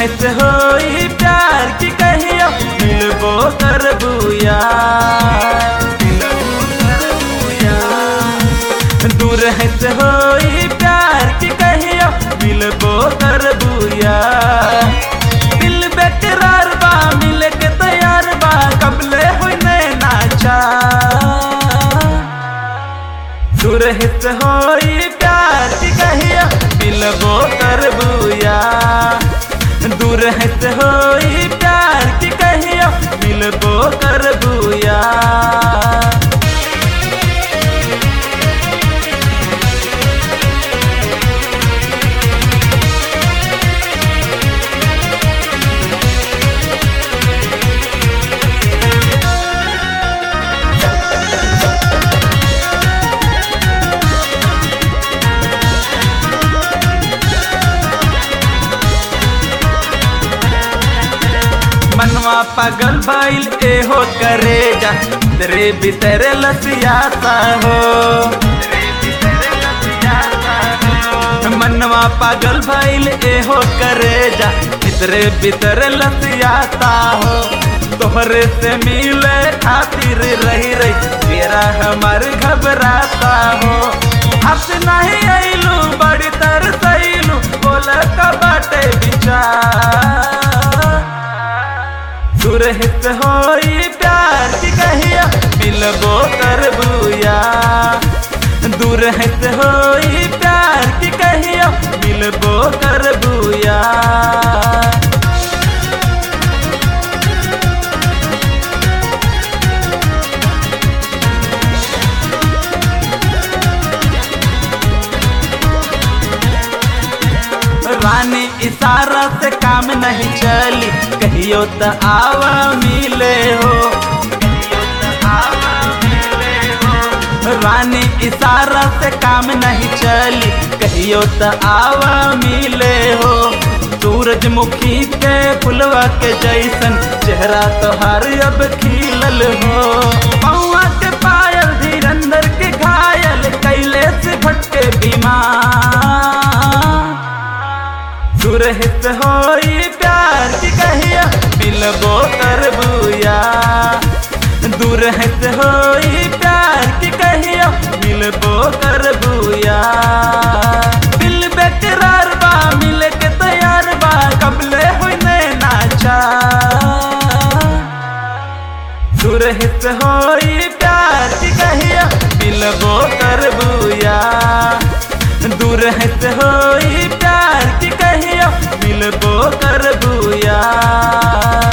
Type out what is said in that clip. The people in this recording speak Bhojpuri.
रहत होई प्यार की कहियो मिलबो करबूया दूर रहत होई प्यार की कहियो मिलबो करबूया दिल बेकरार बा मिले के तैयार बा कबले होई नैना चा दूर हित होई प्यार की कहिया मिलबो करबूया दूर हित होई प्यार की कहिया मिलबो करबूया मनवा पागल भइल एहो करे जा तेरे भीतर लसियाता हो मनवा पागल भइल एहो करे जा भीतरे भीतर लसियाता हो तोहरे से मिले खातिर रही रही तेरा हमार घबराता हो हस नहीं आइलू बड़ी तरसैलू बोल का बाटे विचार सुरहित होई प्यार की कहिया मिलबो करबूया दूरहित होई प्यार की कहिया मिलबो करबूया रानी इशारा से काम नहीं चली कहियो त आवा मिले हो रानी इशारा से काम नहीं चली कहियो त आवा मिले हो सूरजमुखी के फुलवा के जैसन चेहरा तोहार अब खिलल हो पौआ के पायल धीरंदर के घायल कैले से भटके बीमार सुरहित होई प्यार की कहिया मिलबो करबूया दूरहित होई प्यार की कहिया मिलबो करबूया दिल बेकरार बा मिले के तैयार बा कबले होई नैना चा सुरहित होई प्यार की कहिया मिलबो करबूया दूरहित होई प्यार की कहिया मिलबो करबूया